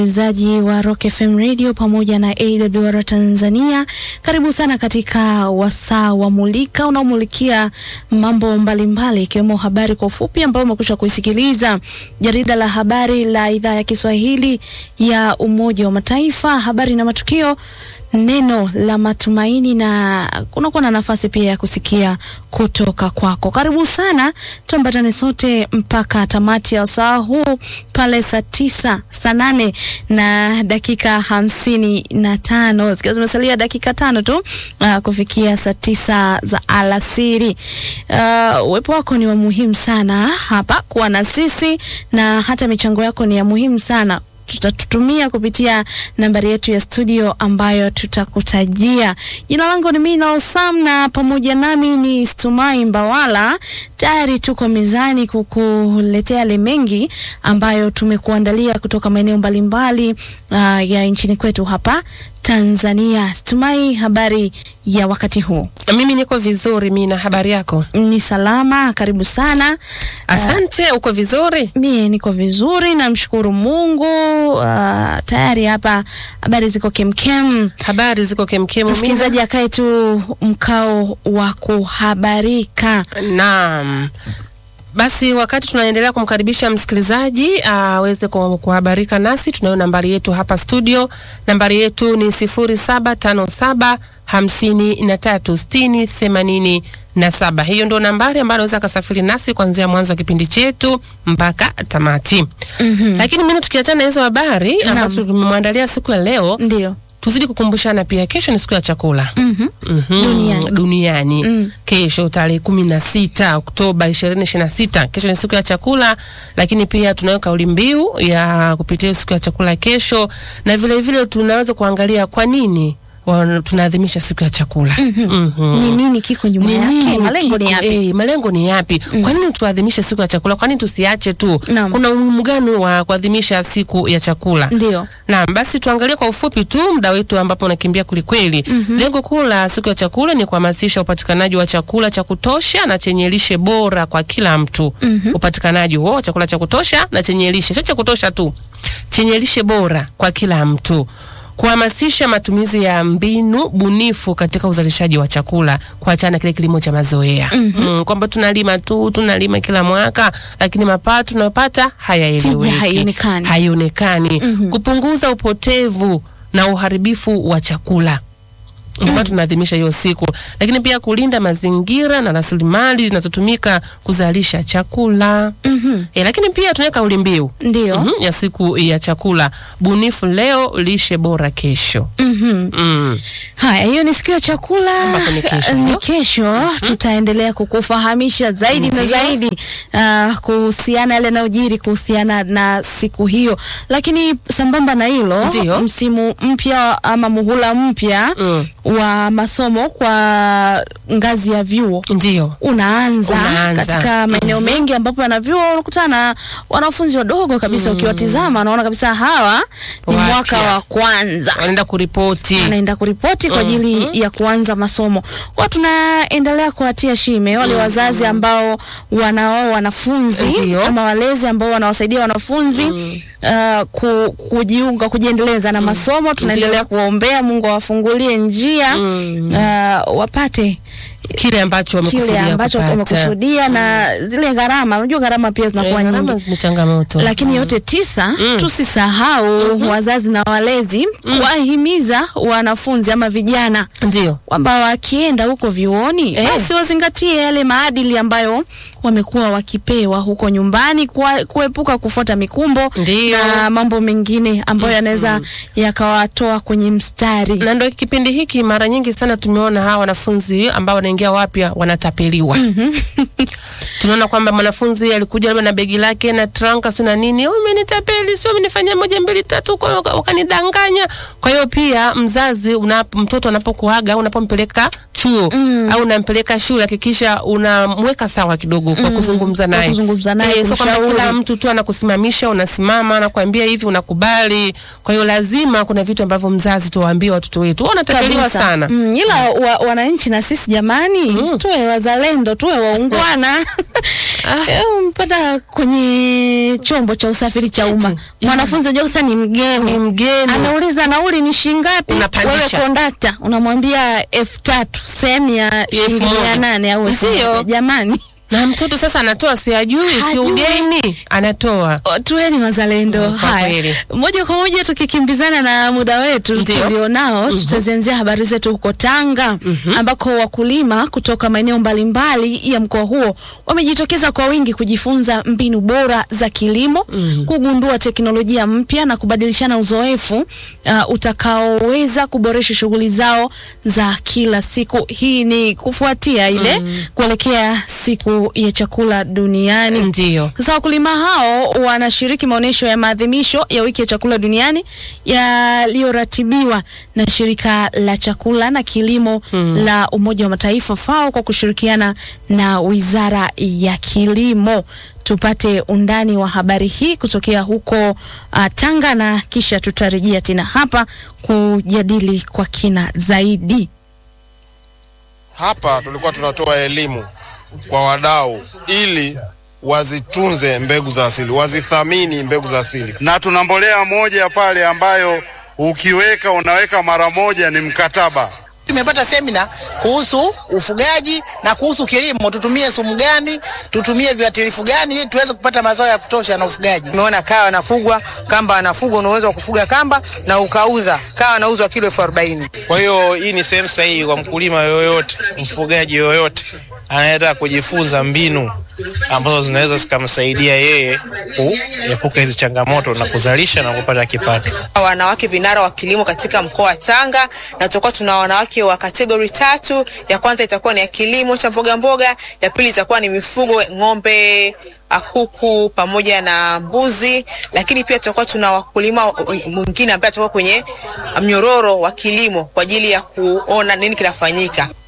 msikilizaji wa Rock FM Radio pamoja na AWR Tanzania, karibu sana katika wasaa wa Mulika unaomulikia mambo mbalimbali ikiwemo habari kwa ufupi ambayo umekwisha kuisikiliza, jarida la habari la idhaa ya Kiswahili ya Umoja wa Mataifa, habari na matukio neno la matumaini na kunakuwa na nafasi pia ya kusikia kutoka kwako. Karibu sana, tuambatane sote mpaka tamati ya wasaa huu pale saa tisa saa nane na dakika hamsini na tano zikiwa zimesalia dakika tano tu uh, kufikia saa tisa za alasiri. Uh, uwepo wako ni wa muhimu sana hapa kuwa na sisi, na hata michango yako ni ya muhimu sana tutatutumia kupitia nambari yetu ya studio ambayo tutakutajia. Jina langu ni Mina Sam na pamoja nami ni Stumai Mbawala. Tayari tuko mezani kukuletea yale mengi ambayo tumekuandalia kutoka maeneo mbalimbali uh, ya nchini kwetu hapa Tanzania. Stumai, habari ya wakati huu? Mimi niko vizuri. Mina, habari yako? Ni salama, karibu sana. Asante. Uh, uko vizuri? Mie niko vizuri, namshukuru Mungu. Uh, tayari hapa habari ziko kemkem, Habari ziko kemkem. msikilizaji akae tu mkao wa kuhabarika. Naam. Basi wakati tunaendelea kumkaribisha msikilizaji aweze uh, kuhabarika nasi, tunayo nambari yetu hapa studio. Nambari yetu ni sifuri saba tano saba hamsini na tatu sitini themanini na saba. Hiyo ndio nambari ambayo anaweza akasafiri nasi kuanzia mwanzo wa kipindi chetu mpaka tamati. Mhm. Lakini mimi tukiachana na hizo habari ambazo tumemwandalia siku ya leo, Ndio. tuzidi kukumbushana pia, kesho ni siku ya chakula Mhm. Mhm, Duniani. duniani. Mm. Kesho tarehe kumi na sita Oktoba ishirini ishirini na sita kesho ni siku ya chakula, lakini pia tunayo kauli mbiu ya kupitia siku ya chakula kesho, na vile vile tunaweza kuangalia kwa nini wa- tunaadhimisha siku ya chakula. Mhm. Ni nini kiko nyuma Ni yake? nini Malengo ni kiko- yapi? eh, malengo ni yapi? Kwa nini tuadhimishe siku ya chakula? Kwa nini tusiache tu? Naam. Kuna umuhimu gani wa kuadhimisha siku ya chakula? Ndio. Naam, basi tuangalie kwa ufupi tu muda wetu ambapo unakimbia kwelikweli. Lengo kuu la siku ya chakula ni kuhamasisha upatikanaji wa chakula cha kutosha na chenye lishe bora kwa kila mtu. Upatikanaji huo wa chakula cha kutosha na chenye lishe, sio cha kutosha tu, chenye lishe bora kwa kila mtu kuhamasisha matumizi ya mbinu bunifu katika uzalishaji wa chakula, kuachana kile kilimo cha mazoea mm, kwamba tunalima tu tunalima kila mwaka, lakini mapato tunayopata hayaeleweki, Tija haionekani. haionekani. Kupunguza upotevu na uharibifu wa chakula ndio maana tunaadhimisha hiyo siku, lakini pia kulinda mazingira na rasilimali zinazotumika kuzalisha chakula Mhm. e, lakini pia tunaweka kauli mbiu Ndio. Mhm, ya siku ya chakula, bunifu leo, lishe bora kesho. Mhm. Mm. Haya, hiyo ni siku ya chakula. Ambapo ni kesho, Ni ndio? kesho tutaendelea kukufahamisha zaidi na Ndio. zaidi uh, kuhusiana yale yanayojiri kuhusiana na siku hiyo, lakini sambamba na hilo, Ndio. msimu mpya ama muhula mpya Mm. wa masomo kwa ngazi ya vyuo Ndio. unaanza, Unaanza. katika maeneo mengi ambapo yana vyuo unakutana na wanafunzi wadogo kabisa. Ukiwatizama unaona kabisa hawa ni Wapya. mwaka wa kwanza Wanaenda kuripoti. anaenda kuripoti kwa ajili ya kuanza masomo. Kwa tunaendelea kuwatia shime wale wazazi ambao wanao wanafunzi Ndio. ama walezi ambao wanawasaidia wanafunzi uh, ku, kujiunga kujiendeleza na masomo. Tunaendelea kuwaombea Mungu awafungulie njia uh, wapate Kile ambacho kile wamekusudia ambacho kupata. wamekusudia na zile gharama. Unajua gharama pia Eh, zinakuwa gharama nyingi zime changamoto. lakini yote tisa, Mm. tusisahau wazazi na walezi kuwahimiza wanafunzi ama vijana Ndio. kwamba wakienda huko vyuoni Eh. basi wazingatie yale maadili ambayo wamekuwa wakipewa huko nyumbani, kuwa- kuepuka kufuata mikumbo Ndio. na mambo mengine ambayo yanaweza yakawatoa kwenye mstari. na ndo kipindi hiki mara nyingi sana tumeona hawa wanafunzi ambao wanaingia wapya wanatapeliwa. Tunaona kwamba mwanafunzi alikuja labda na begi lake na tranka sio na nini, "Oh, umenitapeli, sio umenifanyia moja mbili tatu, kwa hiyo wakanidanganya. Kwa hiyo pia mzazi unap, mtoto anapokuaga unapompeleka chuo au unampeleka shule, hakikisha unamweka sawa kidogo kwa kuzungumza Kwa naye, kuzungumza naye, Eh, sio kwamba kumshauri. kila mtu tu anakusimamisha, unasimama, anakuambia hivi, unakubali. Kwa hiyo lazima kuna vitu ambavyo mzazi tuwaambie watoto wetu, "Wewe unatapeliwa Kabisa. sana. Mm, ila wa, wananchi na sisi jamani, tuwe wazalendo, tuwe waungwana Eh, Mpata kwenye chombo cha usafiri cha umma, mwanafunzi unajua sasa ni mgeni, Ni mgeni. anauliza nauli ni shingapi? Unapandisha. Wewe kondakta unamwambia elfu tatu sehemu ya shilingi moja. mia nane au elfu Ndio. moja. Jamani, na mtoto sasa anatoa si ajui si Hajui. ugeni anatoa O, tuweni wazalendo. Mm, kwa Haya, kweli. moja kwa moja tukikimbizana na muda wetu Ndio. tulionao, tutazianzia habari zetu huko Tanga ambako wakulima kutoka maeneo mbalimbali ya mkoa huo wamejitokeza kwa wingi kujifunza mbinu bora za kilimo, kugundua teknolojia mpya na kubadilishana uzoefu uh, utakaoweza kuboresha shughuli zao za kila siku. Hii ni kufuatia ile kuelekea siku ya chakula duniani. ndio Sasa wakulima hao wanashiriki maonyesho ya maadhimisho ya wiki ya chakula duniani yaliyoratibiwa na shirika la chakula na kilimo la Umoja wa Mataifa FAO kwa kushirikiana na Wizara ya Kilimo. Tupate undani wa habari hii kutokea huko uh, Tanga na kisha tutarejea tena hapa kujadili kwa kina zaidi. Hapa tulikuwa tunatoa elimu kwa wadau ili wazitunze mbegu za asili, wazithamini mbegu za asili. na tuna mbolea moja pale ambayo ukiweka unaweka mara moja, ni mkataba. Tumepata semina kuhusu ufugaji na kuhusu kilimo, tutumie sumu gani, tutumie viuatilifu gani ili tuweze kupata mazao ya kutosha na ufugaji. Umeona kaa anafugwa, kamba anafugwa, una uwezo wa kufuga kamba na ukauza. Kaa anauzwa kilo elfu arobaini. Kwa hiyo hii ni sehemu sahihi kwa mkulima yoyote, mfugaji yoyote anayetaka kujifunza mbinu ambazo zinaweza zikamsaidia yeye kuepuka hizi changamoto na kuzalisha na kupata kipato. Wanawake vinara wa kilimo katika mkoa wa Tanga, na tutakuwa tuna wanawake wa kategori tatu. Ya kwanza itakuwa ni ya kilimo cha mboga mboga, ya pili itakuwa ni mifugo, ng'ombe kuku pamoja na mbuzi, lakini pia tutakuwa tuna wakulima mwingine ambaye atakuwa kwenye mnyororo wa kilimo kwa ajili ya kuona nini kinafanyika.